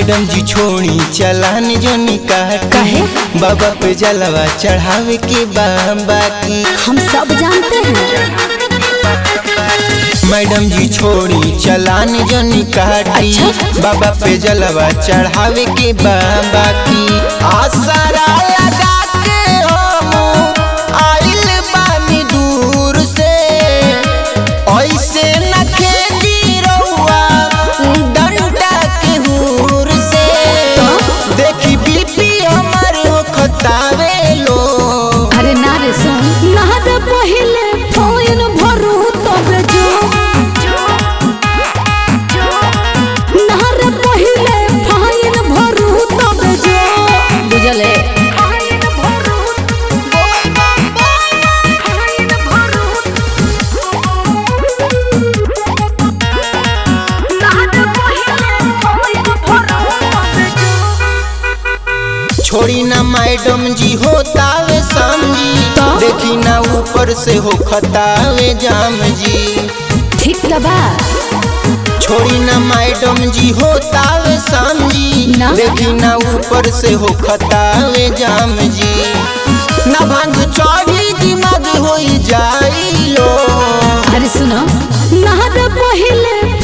Madam जी छोड़ी चलान जो निकाह काहे? बाबा पे जलवा चढ़ावे के बा बाकी हम सब जानते हैं मैडम जी छोड़ी चलान जो निकाटी अच्छा। बाबा पे जलवा चढ़ावे के बा बाकी आसरा लगा के हम आइल बानी दूर से ऐसे न खेली रउआ डंडा के हुर से देखी बीपी हमर हो खतावे लो अरे ना रे सुन नहर पहिले फोन भरू तबे जो नहर पहिले फाइन भरू तबे जो बुझले छोड़ी ना मैडम जी होतावे समझी तो? देखी ना ऊपर से हो खतावे जाम जी ठीक बा छोड़ी ना मैडम जी होतावे समझी ना? देखी ना ऊपर से हो खतावे जाम जी ना भांग चढ़ी दिमाग हो जाई लो अरे सुनो नहर पहिले